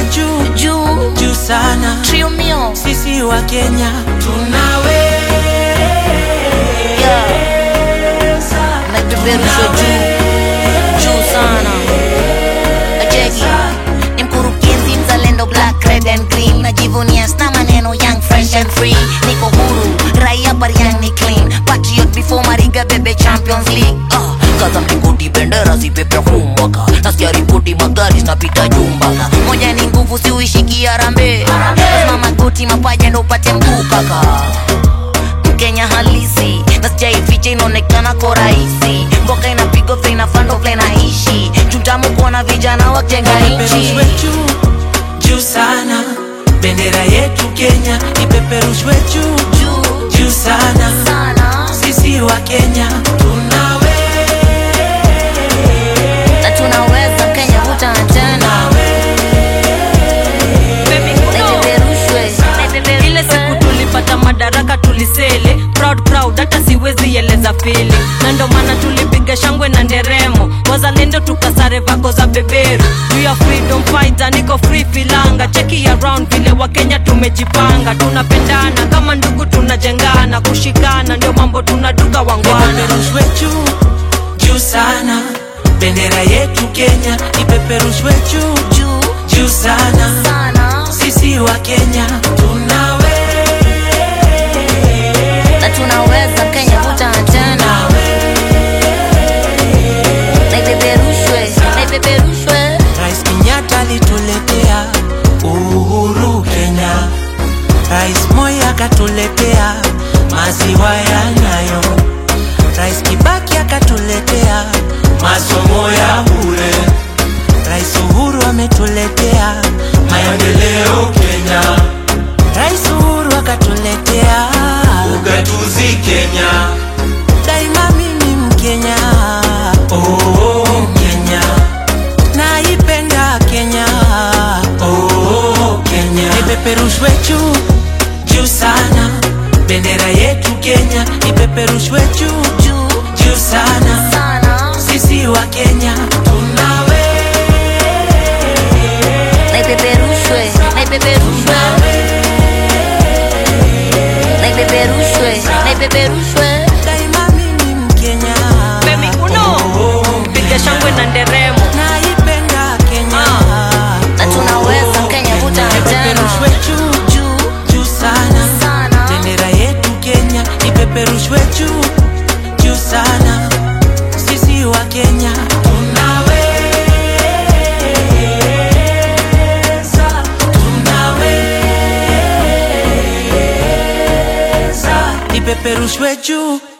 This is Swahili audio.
juu juu juu sana, trio mio sisi wa Kenya tunaweza, napeperushwa juu juu sana Ajegi ni mkurugenzi mzalendo black red and green najivunia sna maneno young fresh and free niko huru raia bariang ni clean patriot before mariga bebe champions league uh, kaza mlingoti bendera zipepe humbaka nasikia ripoti magari zinapita jumbaka moja ni nguvu siuishiki arambe lazima magoti mapaja ndo upate mguu kaka mkenya halisi na sijaificha inaonekana ko rahisi mboka inapigwa vile inafando vile naishi tutamu kuona vijana wajenga nchi ipeperushwe juu juu sana, bendera yetu Kenya ipeperushwe juu juu juu sana, sana sisi wa Kenya tunaweza, na tunaweza kenya vuta tena Naipeperushwe, ile siku tulipata madaraka tulisele proud proud hata siwezi eleza fili na ndo maana tulipiga shangwe na nderemo wazalendo tukasare vako za beberu juu ya freedom fighter niko free filanga cheki around vile wakenya tumejipanga tunapendana kama ndugu tunajengana kushikana ndio mambo tunaduka wangwana ipeperushwe juu juu sana, bendera yetu Kenya ipeperushwe juu juu juu sana, sana sisi wa Kenya tunaweza, na tunaweza kenya vuta tena naipeperushwe naipeperushwe Rais Kenyatta alituletea uhuru Kenya, Rais Moi akatuletea maziwa ya Nyayo, Rais Kibaki akatuletea masomo ya bure, Rais Uhuru ametuletea maendeleo Kenya, Rais Uhuru akatuletea ugatuzi Kenya, daima mimi Mkenya, oh, Kenya, naipenda Kenya, oh, Kenya, ipeperushwe juu juu sana, bendera yetu Kenya ipeperushwe juu juu juu sana, sana sisi wa Kenya tunawe naipeperushwe naipeperushwe naipeperushwe naipeperushwe daima mimi Mkenya, Baby, uno piga shangwe na nderemo naipenda Kenya, na tunaweza kenya vuta ipeperushwe tena juu juu juu sana sana bendera yetu Kenya ipeperushwe juu juu sana, sisi wa Kenya tunaweza, tunaweza, ipeperushwe juu